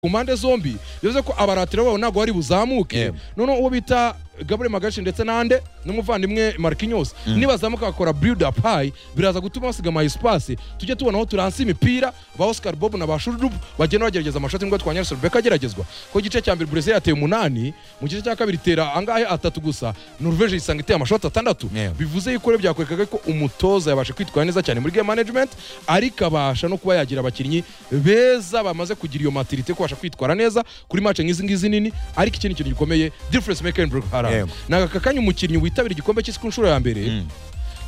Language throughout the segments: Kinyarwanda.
ku mpande zombi bivuze ko abaratiro babo ntabwo bari buzamuke Yego. noneho uwo bita gabriel magashi ndetse n'ande n'umuvandimwe marquinhos nibazamuka bakora build up high biraza gutuma basiga ama espace tujye tubona aho turanse imipira ba oscar bob na ba shurudubu bagenda bagerageza amashoti nibwo twanyarisa rebeka ageragezwa ko igice cya mbere burezil yateye umunani mu gice cya kabiri itera angahe atatu gusa norvege yisanga iteye amashoti atandatu Yego. bivuze yuko rero byakwerekaga ko umutoza yabasha kwitwara neza cyane muri game management ariko abasha no kuba yagira abakinnyi beza bamaze kugira iyo maturite kubasha kwitwara neza kuri match nk'izi ngizi nini ariko ikindi kintu gikomeye difference maker in Brooke Haran Yego. ni aka kanya umukinnyi witabira igikombe cy'isi ku nshuro ya mbere Mm.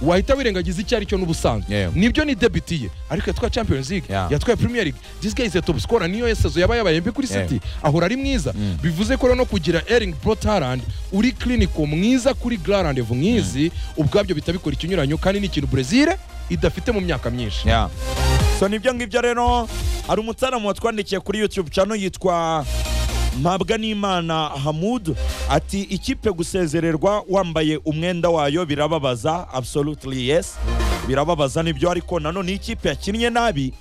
wahita wirengagiza icyo ari cyo n'ubusanzwe Yego. nibyo ni debiti ye ariko yatwaye champions league Yeah. yatwaye premier league this guy is a top scorer niyo yesezo yaba yabaye mbi kuri Yego. city ahora ari mwiza Mm. bivuze ko rero no kugira ering brotarand uri clinical mwiza kuri glarandevu nk'izi ubwabyo bitabikora ikinyuranyo kandi ni ikintu brezil idafite mu myaka myinshi Yeah. so nibyo ngibyo rero hari umutarama watwandikiye kuri youtube channel yitwa mpabwa n'imana hamud ati ikipe gusezererwa wambaye umwenda wayo birababaza absolutely yes birababaza nibyo ariko nanone iyo ikipe yakinnye nabi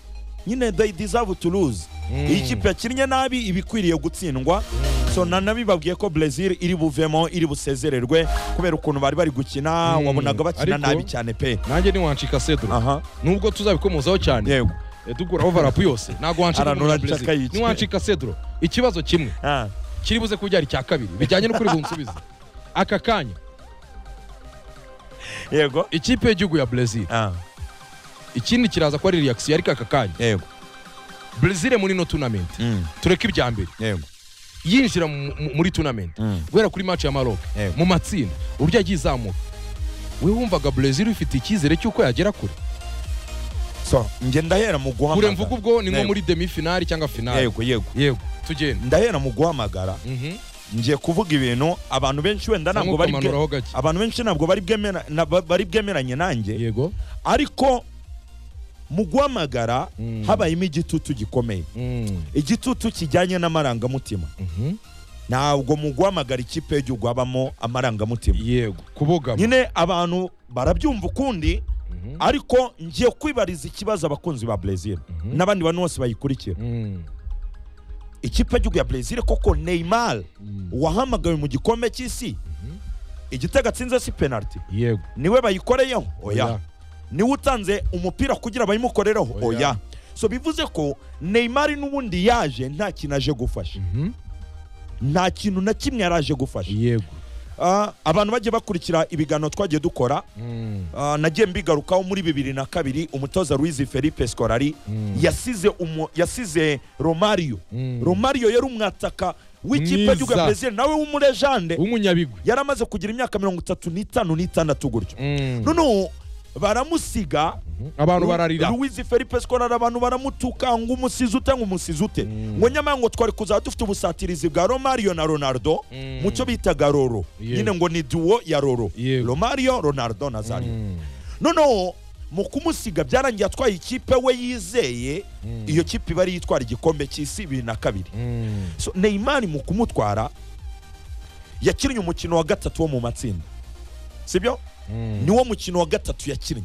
nyine they deserve to lose iyo ikipe yakinnye nabi iba ikwiriye gutsindwa so nanabibabwiye ko Brazil iri buvemo iri busezererwe kubera ukuntu bari bari gukina Mm, wabonaga bakina ariko- nabi cyane pe nanjye niwancika sedro aha nubwo tuzabikomozaho cyane yego dugura overapu yose ntabwo wancika Aranura muri Brazil. Chaka yicaye. niwancika sedro ikibazo kimwe Ah. kiri buze kuba byari icya kabiri bijyanye n'ukuri bunsubize aka kanya yego ikipe y'igihugu ya brezil Ah, ikindi kiraza ko ari reaction ariko aka kanya yego brezil muri no tournament Mm, tureke ibya mbere yego yinjira mu- mu- muri tournament Mm. guhera kuri match ya maroc Yego. mu matsinda uburyo yagiye izamuka we wumvaga brezil ifite icyizere cy'uko yagera kure so njye ndahera mu kure guhamagara mvuga ubwo ni nko Yego. muri demi finali cyangwa finali yego yego yego tugenda ndahera mu guhamagara Mhm. ngiye kuvuga ibintu abantu benshi wenda ntabwo bari bwe- ukamanuraho gake abantu benshi ntabwo bari bwemera- na- ba- bari bwemeranye nanjye yego ariko mu guhamagara Mm. habayemo igitutu gikomeye Mm. igitutu kijyanye n'amarangamutima Mhm. ntabwo mu guhamagara ikipe y'igihugu habamo amarangamutima yego kubogama nyine abantu barabyumva ukundi Mhm. ariko ngiye kwibariza ikibazo abakunzi ba Brazil Mhm. n'abandi bantu bose bayikurikira Mm. ikipe y'igihugu ya Brazil koko Neymar Mm. wahamagawe mu gikombe cy'isi igitego atsinze si penalty yego niwe bayikoreyeho oya niwe utanze umupira kugira bayimukorereho Oya. oya so bivuze ko Neymar n'ubundi yaje nta kintu aje gufasha Mhm. nta kintu na kimwe yari aje gufasha yego Ah, abantu bagiye bakurikira ibiganiro twagiye dukora Mm. Ah, nagiye mbigarukaho muri bibiri na kabiri umutoza Luis Felipe Scolari Mm. yasize umu- yasize Romario Mm. Romario yari umwataka w'ikipe Mwiza. y'igihugu ya Brazil nawe w'umurejande w'umunyabigwi yari amaze kugira imyaka mirongo itatu n'itanu n'itandatu gutyo Mm. noneho baramusiga abantu bararira Luis Felipe Scolari abantu baramutuka ngo umusizi ute ngo umusizi ute Mm. ngo nyamara ngo twari kuzaba dufite ubusatirizi bwa Romario na Ronaldo Mm. mu cyo bitaga Roro Yego. nyine ngo ni duo ya Roro Yego. Romario Ronaldo na Zario Mm. noneho mu kumusiga byarangiye atwaye ikipe we yizeye iyo kipe iba ari yitwara igikombe cy'isi bibiri na kabiri Mm. so neymar mu kumutwara yakinnye umukino wa gatatu wo mu matsinda sibyo Mm. niwo mukino wa gatatu yakinnye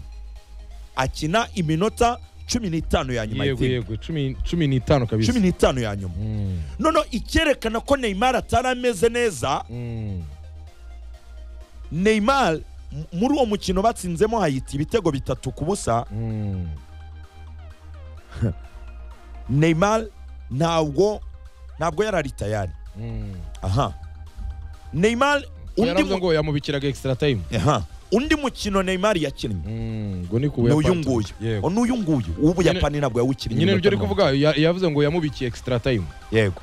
akina iminota cumi n'itanu ya nyuma yego y'itsinda. yego cumi cumi n'itanu kabisa cumi n'itanu ya nyuma Mm. noneho icyerekana ko neymar atari ameze neza Mm. neymar m- muri uwo mukino batsinzemo hayiti ibitego bitatu ku busa Mm. Neymar ntabwo ntabwo yari ari tayari Mm. aha Neymar undi yaravuze mu- ngo yamubikiraga extra time aha undi mukino Neymar yakinnye Mm. ngo ni ku n'uyu Buyapani. nguyu yego n'uyu nguyu uw'Ubuyapani ntabwo yawukinnye nyine nibyo iminota ari mirongo- kuvuga ya- yavuze ngo yamubikiye extra time yego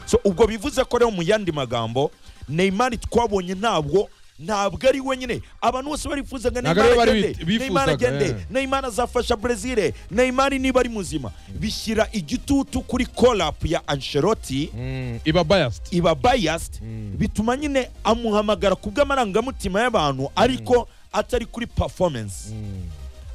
so ubwo bivuze ko rero mu yandi magambo Neymar twabonye ntabwo ntabwo ari we nyine abantu bose barifuzaga Ntabwo Neymar ari we bari agende bit- bifuzaga, Neymar agende eh. Neymar azafasha Brazil Neymar niba ari muzima bishyira igitutu kuri call up ya Ancelotti Mm. iba biased iba biased Mm. bituma nyine amuhamagara ku bw'amarangamutima y'abantu ariko atari kuri performance Mm.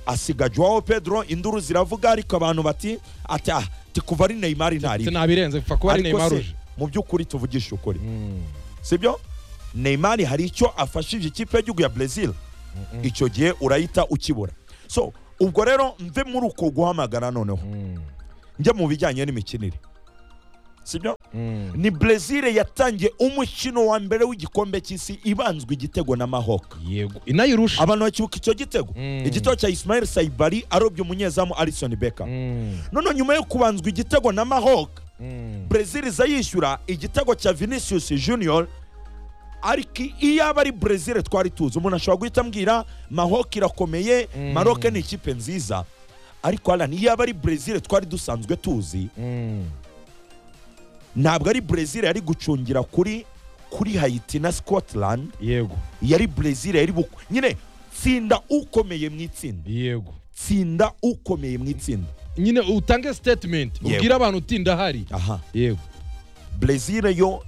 asiga Joao Pedro induru ziravuga ariko abantu bati ati ah ti kuva ari Neymar Se ntari nabirenze pfa kuba ari Neymar uje mu by'ukuri tuvugisha ukuri Mm. sibyo Neymar hari icyo afashije ikipe y'igihugu ya Brazil icyo gihe urayita ukibura so ubwo rero mve muri uko guhamagara noneho Mm. njya mu bijyanye n'imikinire sibyo ni brezil yatangiye umukino wa mbere w'igikombe cy'isi ibanzwe igitego na mahoka yego inayirusha abantu bakibuka icyo gitego Mm. igitego cya ismail sayibari arobye umunyezamu alison beka Mm, none nyuma yo kubanzwa igitego na mahoka mm, brezil iza yishyura igitego cya vinicius junior ariko iyo aba ari brezil twari tuzi umuntu ashobora guhita ambwira mahoka irakomeye Mm. maroke ni ikipe nziza ariko harani iyo aba ari brezil twari dusanzwe tuzi mm. ntabwo ari brezil yari gucungira kuri kuri hayiti na scotland yego yari brezil yari bu nyine tsinda ukomeye mu itsinda yego tsinda ukomeye mu itsinda nyine utange statement Yego. ubwire abantu uti ndahari aha yego brezil yo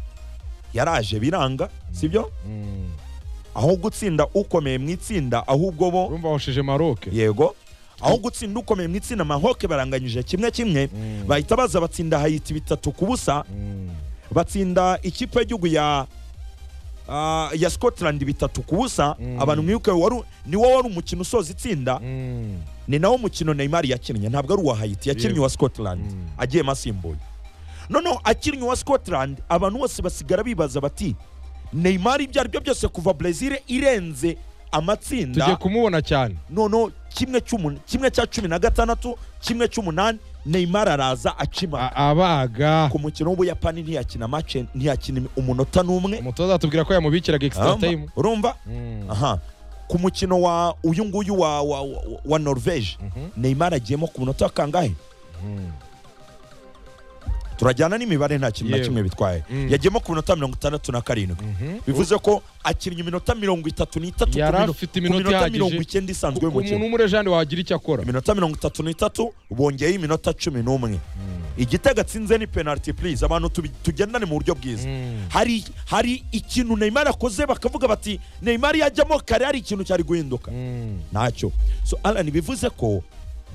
yaraje biranga sibyo Mm. aho gutsinda ukomeye mu itsinda ahubwo bo urumva washeje maroke yego aho gutsinda ukomeye mu itsinda mahoke baranganyije kimwe kimwe Mm. bahita baza batsinda hayiti bitatu ku busa Mm. batsinda ikipe y'igihugu ya ah, ya scotland bitatu ku busa Mm. abantu mwibuke waru- ni wowe wari umukino usoza itsinda Mm. ni nawo mukino neymar yakinnye ntabwo ari uwa hayiti yakinnye Yego. uwa scotland Mm. agiyemo asimbuye noneho akinnye uwa scotland abantu bose basigara bibaza bati neymar ibyo ari byo byose kuva brezil irenze amatsinda tugiye kumubona cyane noneho kimwe cy'umunani kimwe cya cumi na gatandatu kimwe cy'umunani neymar araza akima A- abaga ku mukino w'ubuyapani ntiyakina mace ntiyakina umunota n'umwe umutoza azatubwira ko yamubikiraga extra Urumva? time urumva Mm. aha ku mukino wa uyu nguyu wa wa, wa, wa norvege Mhm. neymar agiyemo ku munota kangahe Mm. turajyana n'imibare nta kintu na Yewe. kimwe bitwaye Mm. yagiyemo ku minota mirongo itandatu na karindwi Mhm. bivuze ko akinnye iminota mirongo itatu n'itatu ku Yari mino- afite ku iminota minota ihagije. mirongo icyenda isanzwe umuntu y'umukino w'umurejani wagira icyo akora iminota mirongo itatu n'itatu bongeyeho iminota cumi n'umwe igitego atsinze ni penaliti purize abantu tubi- tugendane mu buryo bwiza Mm. hari hari ikintu neymar akoze bakavuga bati neymar yajyamo kare hari ikintu cyari guhinduka Mm. ntacyo so alan bivuze ko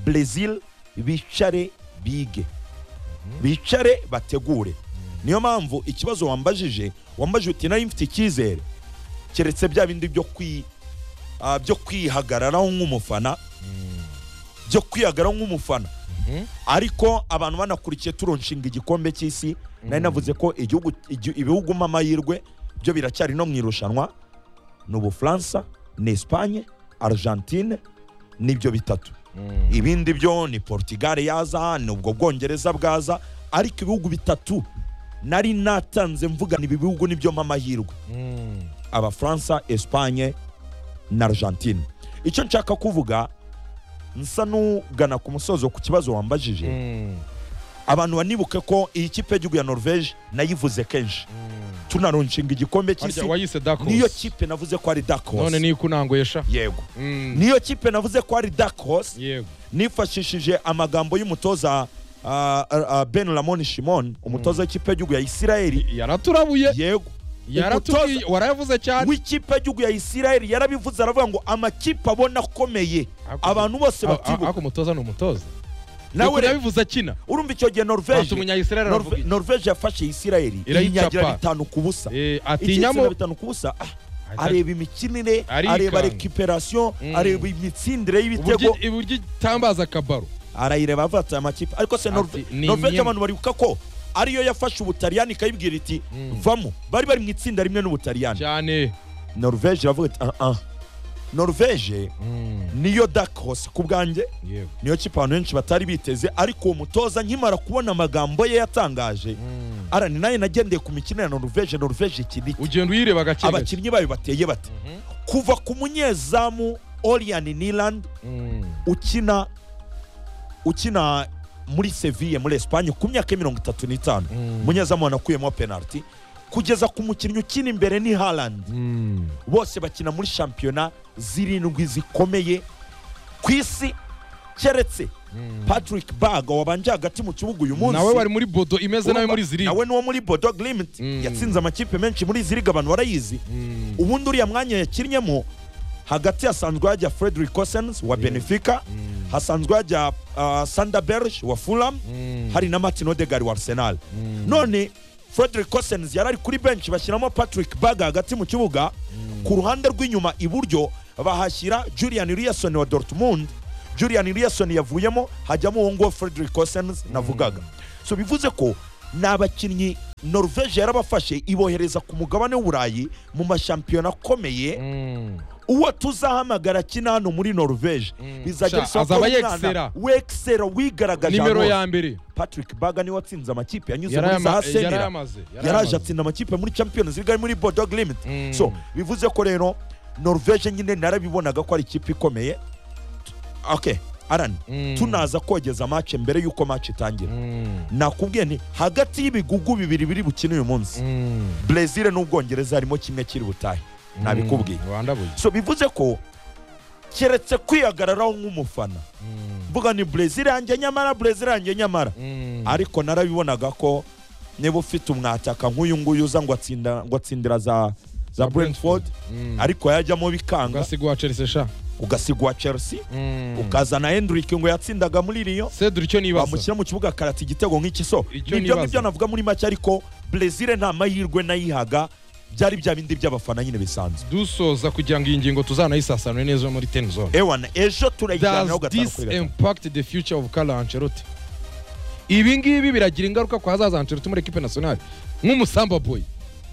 brezil bicare bige bicare bategure niyo mpamvu ikibazo wambajije wambajije uti nari mfite icyizere keretse bya bindi byo kwi ah, byo kwihagararaho nk'umufana byo kwihagararaho nk'umufana Mhm. ariko abantu banakurikiye turonshinga igikombe cy'isi nari navuze ko igihugu igi- ibihugu mu amahirwe byo biracyari no mu irushanwa ni ubufaransa ni esipanye argentine nibyo bitatu Mm. ibindi byo ni portugal yaza ni ubwo bwongereza bwaza ariko ibihugu bitatu nari natanze mvuga ni ibi bihugu nibyo mpa amahirwe Mm. abafaransa esipanye na argentine icyo nshaka kuvuga nsa n'ugana ku musozo ku kibazo wambajije Mm. abantu banibuke ko iyi kipe y'igihugu ya norvege nayivuze kenshi tunaronshinga igikombe Harya cy'isi wayise Dark Horse. niyo kipe navuze ko ari dark none horse niyo ikunanguesha yego Mm. niyo kipe navuze ko ari dark horse yego nifashishije amagambo y'umutoza ah, ah, ah, ben ramon shimon umutoza w'ikipe y'igihugu ya isirayeli yaraturabuye yego yaratubwiye warayavuze cyane w'ikipe y'igihugu ya isirayeli yarabivuze aravuga ngo amakipe abona akomeye Ako- abantu bose A- batibuka ako umutoza ni umutoza nawe nawe rero, yabivuze akina urumva icyo gihe bantu norvege umunyayisirayeli aravuga Norve- iki? norvege yafashe isirayeli Irayica iyinyagira pa. bitanu ku busa Eh, atinyamo atinyamo bitanu ku busa ah, Ajya- areba imikinire Arikanga. areba rekiperasiyo Mm. areba imitsindire y'ibitego uburyo uburyo itambaza akabaro arayireba avuga ati aya makipe ariko se Ati, Norve- ni norvege imwe- abantu baribuka ko ariyo yafashe ubutaliyani ikayibwira iti Mm. vamo bari bari mu itsinda rimwe n'ubutaliyani cyane norvege iravuga iti ah ah norvege niyo dark horse ku bwanjye yego niyo kipe abantu benshi batari biteze ariko uwo mutoza nkimara kubona amagambo ye yatangaje arani nayo nagendeye ku mikino ya norvege norvege ikiri ugenda uyireba gake gake abakinnyi bayo bateye bate Mhm. kuva ku munyezamu Orian Niland Mm. ukina ukina muri Seville muri Espagne ku myaka mirongo itatu n'itanu Mm. umunyezamu wanakuyemo penalty kugeza ku mukinnyi ukina imbere ni Haaland Mm. bose bakina muri shampiyona zirindwi zikomeye ku isi keretse Mm. Patrick Berg wabanje hagati mu kibugu uyu munsi nawe wari muri bodo imeze nawe Urumva? muri ziri nawe niwo muri Bodo Glimt Mm. yatsinze amakipe menshi muri izi liga abantu barayizi Mm. ubundi uriya mwanya yakinnyemo hagati hasanzwe hajya frederick cosens wa benefica Mm. hasanzwe hajya uh, sander berge wa fulham Mm. hari na martin odegar wa arsenal Mm. none frederick cosens yari ari kuri benshi bashyiramo patrick baga hagati mu kibuga ku ruhande rw'inyuma iburyo bahashyira julian riason wa dortmund julian riason yavuyemo hajyamo uwo nguwo frederick cosens navugaga so bivuze ko ni abakinnyi norvege yarabafashe ibohereza ku mugabane w'uburayi mu mashampiyona akomeye Mm. uwo tuzahamagara akina hano muri norvege Mm. bizajya Sha, bisaba ko azaba ari yexera. umwana wexera wigaragaje nimero ahantu ya mbere hose. patrick baga niwe watsinze amakipe yanyuze muri Yarayama- za yari senera amaze, yari yaraje amaze. atsinda amakipe muri champions league ari muri bordeaux limit Mm. so bivuze ko rero norvege nyine narabibonaga ko ari ikipe ikomeye okay arani Mm. tunaza kogeza match mbere y'uko match itangira Mm. nakubwiye nti hagati y'ibigugu bibiri biri bukine uyu munsi Mm. brezil n'ubwongereza harimo kimwe kiri butahe nabikubwiye Mm. wandabuye so bivuze ko keretse kwihagararaho nk'umufana Mm. mvuga ni brezil yanjye nyamara brezil yanjye nyamara Mm. ariko narabibonaga ko niba ufite umwataka nk'uyu nguyu uza ngo atsinda ngo atsindira za za Za Brentford. brentford Mm. ariko yajyamo bikanga ugasigwa wa chelsea sha ugasigwa chelsea Mm. ukazana hendrick ngo yatsindaga muri riyo cedric icyo nibaza bamushyira mu kibuga akarata igitego nk'iki so Icyo nibyo nibaza. ngibyo navuga muri make ariko brezil nta mahirwe nayihaga byari bya bindi by'abafana nyine bisanzwe dusoza kugira ngo iyi ngingo tuzanayisasanure neza muri ten zone ewana ejo turayiganiraho does gatanu this kuri gatanu impact the future of Carlo Ancelotti ibi ngibi biragira ingaruka ku hazaza Ancelotti muri equipe nationale nk'umusamba boy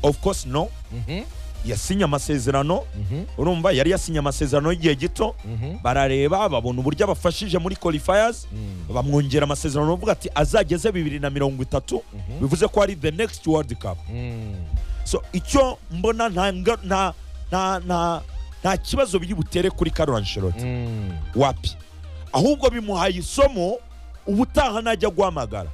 of course no Mhm, yasinye amasezerano mhm, urumva yari yasinye amasezerano y'igihe gito mhm, barareba babona uburyo abafashije muri qualifiers Mm. bamwongera amasezerano bavuga ati azageze bibiri na mirongo itatu bivuze ko ari the next world cup mhm. so icyo mbona nta nga- nta nta nta nta kibazo biri butere kuri Carlo Ancelotti Mm, wapi ahubwo bimuhaye isomo ubutaha najya guhamagara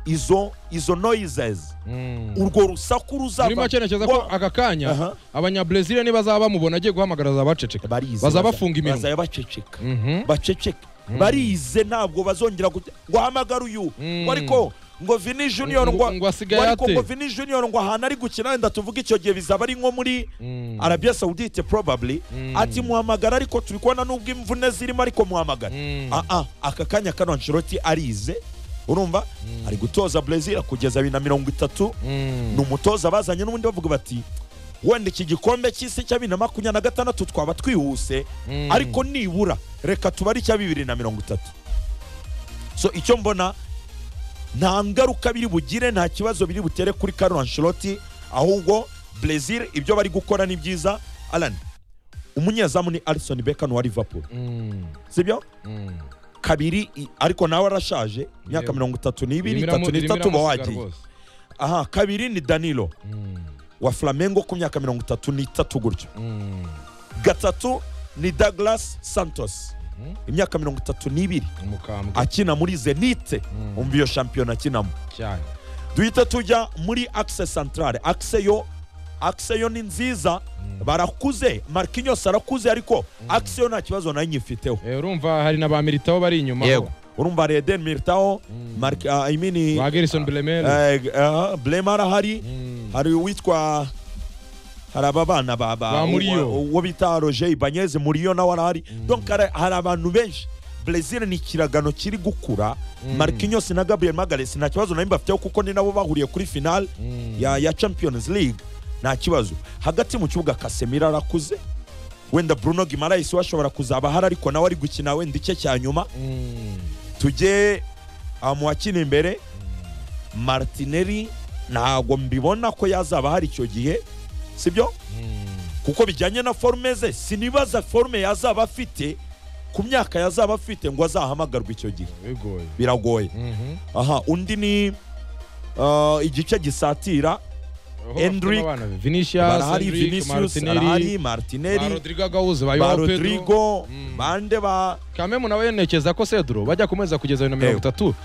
izo izo noises mm. urwo rusaku muri ruzaba make ntekereza ko aka kanya Aha. abanyabrezil nibazaba bamubona agiye guhamagara zabaceceka barize bazabafunga iminwa. bazajya baceceka Mhm. baceceke barize ntabwo bazongera gute- ngo hamagare uyu Mm. ngo ariko ngo vini junior Ngo- ngo ngo asigaye ngo ariko ate? ngo vini junior ngo ahantu ari gukina wenda tuvuge icyo gihe bizaba ari nko muri Mm. arabia saudite probably Mm. ati muhamagara ariko turi kubona n'ubwo imvune zirimo ariko muhamagara Mm. Ah, ah, aka kanya kano nshiroti arize urumva ari gutoza brezil kugeza bibiri na mirongo itatu Mm. ni umutoza bazanye n'ubundi bavuga bati wenda iki gikombe cy'isi cya bibiri na makumyabiri na gatandatu twaba twihuse Mm. ariko nibura reka tubare icya bibiri na mirongo itatu so icyo mbona nta ngaruka biri bugire nta kibazo biri butere kuri Carlo Ancelotti ahubwo Brazil ibyo bari gukora ni byiza Alan umunyezamu ni Alisson Becker wa Liverpool Mm. sibyo Mm. kabiri i- ariko nawe arashaje imyaka Yewe. mirongo itatu n'ibiri Rimira mu- itatu rimira n'itatu uba amasiga wagiye rwose. aha kabiri ni Danilo Mm. wa Flamengo ku myaka mirongo itatu n'itatu gutyo Mm. gatatu ni Douglas Santos Mhm. imyaka mirongo itatu n'ibiri umukambwe akina muri zenite Mm. umva iyo shampiyona akinamo cyane duhita tujya muri akise santarare akise yo akise yo ni nziza barakuze markinyos arakuze ariko akise yo nta kibazo nayo nyifiteho Eh, urumva hari na ba militaho bari inyuma yego urumva reden miritaho Mark- ah, I mean, ba gerison bremere eh, eh, blema arahari Mm. hari uwitwa hari aba bana ba- ba- Ba Murillo. uwo uwo bita roger ibanyeze muriyo nawe arahari donc hari- hari abantu benshi brezil ni ikiragano kiri gukura markinyos na gabriel magalesi nta kibazo nayo bafiteho kuko ni nabo bahuriye kuri finale Mm. ya, ya champions league nta kibazo hagati mu kibuga kasemira arakuze wenda bruno gimarais we ashobora kuzaba ahari ariko nawe ari gukina wenda icye cya nyuma Mm. tujye ah, mu bakina imbere martinelli ntago mbibona ko yazaba ahari icyo gihe sibyo Mm. kuko bijyanye na forume ze sinibaza forume yazaba afite ku myaka yazaba afite ngo azahamagarwe icyo gihe bigoye biragoye Mhm. aha undi ni ah, igice gisatira Aho bafitemo Endrick. abana be. Vinicius barahari Endrick, vinicius Martinelli, barahari ba martinelli Rodrigo Gahuza, ba ba Joao Pedro. rodrigo Mm. bande ba kamemu nawe yerekeza ko seduro bajya kumeza kugeza bibiri na mirongo itatu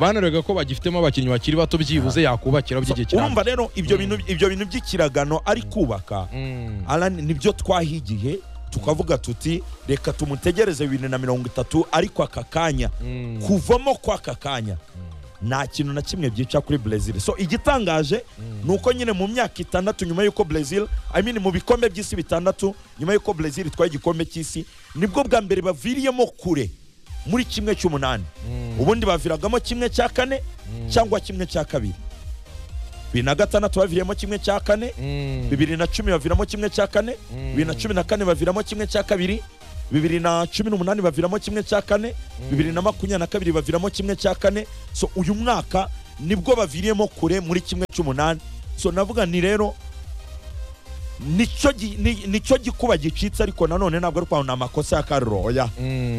banarega ko bagifitemo abakinnyi bakiri bato byibuze yakubakira by'igihe kirambye urumva rero ibyo bintu ibyo bintu by'ikiragano ari kubaka Mm. Alan nibyo twaha igihe tukavuga tuti reka tumutegereze bibiri na mirongo itatu ariko aka kanya Mm. kuvamo kw'aka kanya nta kintu na kimwe byica kuri brezil so igitangaje ni uko nyine mu myaka itandatu nyuma y'uko brezil I mean, mu bikombe by'isi bitandatu nyuma y'uko brezil itwaye igikombe cy'isi nibwo bwa mbere baviriyemo kure muri kimwe cy'umunani ubundi baviragamo kimwe cya kane cyangwa kimwe cya kabiri bibiri na gatandatu baviriyemo kimwe cya kane Mm. bibiri na cumi baviramo kimwe cya kane Mm. bibiri na cumi na kane baviramo kimwe cya kabiri bibiri na cumi n'umunani baviramo kimwe cya kane bibiri na makumyabiri na kabiri baviramo kimwe cya kane so uyu mwaka nibwo baviriyemo kure muri kimwe cy'umunani so navuga ni rero nicyo gi- ni- nicyo gikuba gicitse ariko nanone ntabwo ari kwabona amakosa ya karuro oya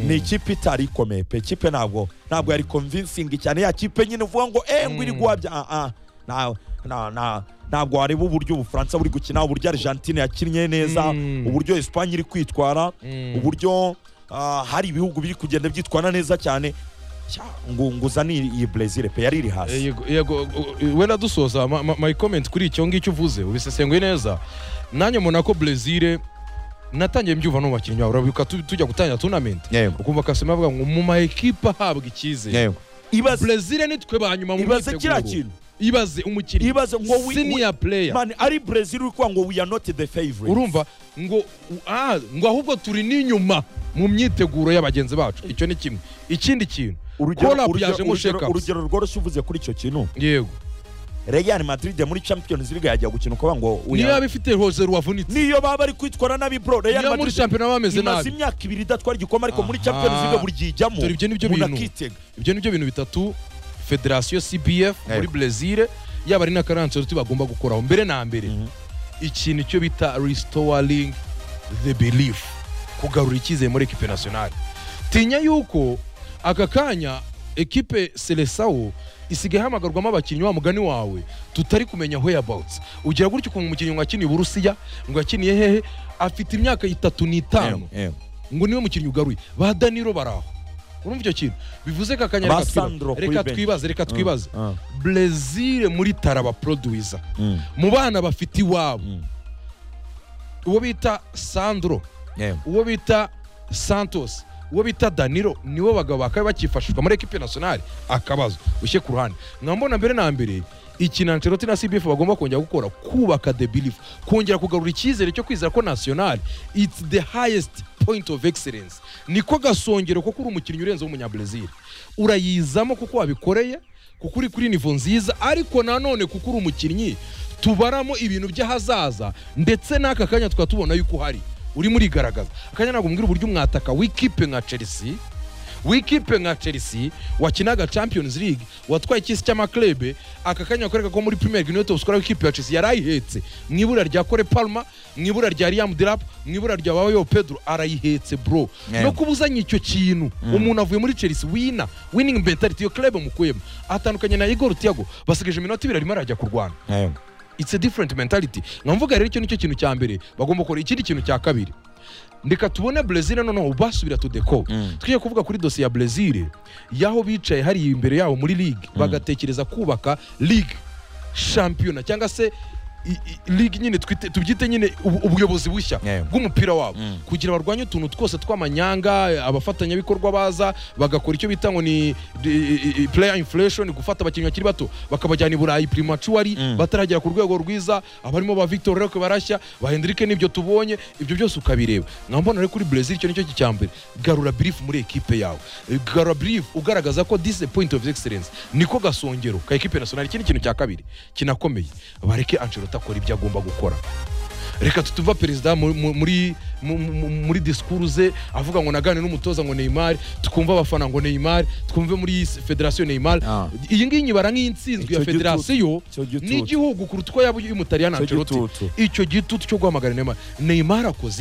ni ikipe itari ikomeye pe ikipe ntabwo ntabwo yari convincing cyane ya kipe nyine uvuga ngo eh ngo iri guhabya ah, ah, na- na- na- ntabwo wareba uburyo ubufaransa buri gukina uburyo argentine yakinnye neza Mm. uburyo esipanye iri kwitwara Mm. uburyo ah, hari ibihugu biri kugenda byitwara neza cyane Cya, ngo ngo uzane iyi- iyi brezil pe yari iri hasi Yego, yego wenda dusoza ma- ma- my comment kuri icyo ngicyo uvuze ubisesenguye neza nanjye mbona ko brezil natangiye mbyumva no mu bakinnyi babo urabibuka tu- tujya gutangira tournament Yego. ukumva kasima avuga ngo mu ma ekipe ahabwa icyizere ibaze brezil nitwe ba nyuma mu ibaze myiteguro. kiriya kintu ibaze umukinnyi ibaze ngo wi- wi- senior player man ari brezil uri kuvuga ngo we are not the favorite urumva ngo u- ah, ngo ahubwo turi n'inyuma mu myiteguro y'abagenzi bacu icyo ni kimwe ikindi kintu urugero Call up urugero- yajemo urugero- shake-ups. urugero rworoshye uvuze kuri icyo kintu yego Real Madrid muri Champions League yajya gukina uko ngo we niyo are- yaba ifite hozero wavunitse niyo baba bari kwitwara nabi bro Real niyo muri Madrid shampiyona bameze nabi imaze imyaka ibiri idatwara igikombe ariko muri Aha. Champions League buri gihe ijyamo Dore ibyo nibyo umuntu bintu. akitega. ibyo ni byo bintu bitatu federasiyo cbf muri brezil yaba ari na karansoroti bagomba gukoraho mbere na mbere Mhm. ikintu icyo bita restoring the belief kugarura icyizere muri ekipe nationale tinya yuko aka kanya ekipe selesawo isigaye ihamagarwamo abakinnyi wa mugani wawe tutari kumenya whereabouts ugira gutya ukuntu umukinnyi ngo akiniye uburusiya ngo yakiniye hehe afite imyaka itatu n'itanu Yego, yego. ngo niwe mukinnyi ugaruye ba daniro baraho urumva icyo kintu bivuze ko akanya Ba reka twibaze. Sandro kuri reka bench. twibaze reka twibaze Ah, brezil muri taraba produwiza mm, mu bana bafite iwabo mm. uwo bita sandro Yego. uwo bita santos uwo bita daniro nibo bagabo bakaba bakifashishwa muri ekipe nationale akabazo ushyire ku ruhande mwambona mbere na mbere ikintu Ancelotti na cbf bagomba kongera gukora kubaka the belief kongera kugarura icyizere cyo kwizera ko national it's the highest point of excellence niko gasongero kuko uri umukinnyi urenze w'umunyabrezil urayizamo kuko wabikoreye kuko uri kuri nivo nziza ariko nanone kuko uri umukinnyi tubaramo ibintu by'ahazaza ndetse n'aka kanya tukaba tubona yuko uhari urimo urigaragaza akanya ntabwo mbwira uburyo mwataka w'ikipe nka chelsea w'ikipe nka chelsea wakinaga champions league watwaye ikisi cy'amaklebe aka kanya bakwereka ko muri premier league niwe top scorer w'ikipe ya chelsea yarayihetse mu ibura rya kore palma mu ibura rya liam dirap mu ibura rya babayo pedro arayihetse bro Yeah. no kuba uzanye icyo kintu umuntu avuye muri chelsea wina winning mentality iyo club mukuyemo atandukanye na igor tiago basigaje iminota ibiri arimo arajya kurwana Yego. it's a different mentality nkamvuga rero icyo nicyo kintu cya mbere bagomba gukora ikindi kintu cya kabiri ndeka tubone brezil noneho basubira to deco Mm. tujye kuvuga kuri dosiye ya brezil y'aho bicaye hari imbere yabo muri ligue bagatekereza kubaka ligue shampiyona cyangwa se i- i- ligue nyine twite- tubyite nyine ubu- ubuyobozi bushya Yeah. bw'umupira wabo Mm. kugira barwanye utuntu twose tw'amanyanga abafatanyabikorwa baza bagakora icyo bita ngo ni i- i- i- player inflation gufata abakinnyi bakiri bato bakabajyana i burayi primatuari Mm. bataragera ku rwego rwiza abarimo ba victor roke barashya ba hendrike n'ibyo tubonye ibyo byose ukabireba nkambona rero kuri brezil icyo nicyo cya mbere garura brief muri ekipe yawe garura brief ugaragaza ko this is a point of excellence niko gasongero ka ekipe nationale ikindi kintu cya kabiri kinakomeye bareke ancelotti akora ibyo agomba gukora reka tutuva perezida mu- mu- muri mu- mu- muri disikuru ze avuga ngo naganire n'umutoza ngo neymar tukumva abafana ngo neymar twumve muri s- federasiyo neymar Ah. iyi ngiyi nyibara nk'insinzwe ya Icyo gitutu. federasiyo Icyo gitutu. n'igihugu kuruta uko yaba y'umutaliyani Icyo ancelotti gitutu. icyo gitutu cyo guhamagara neymar neymar akoze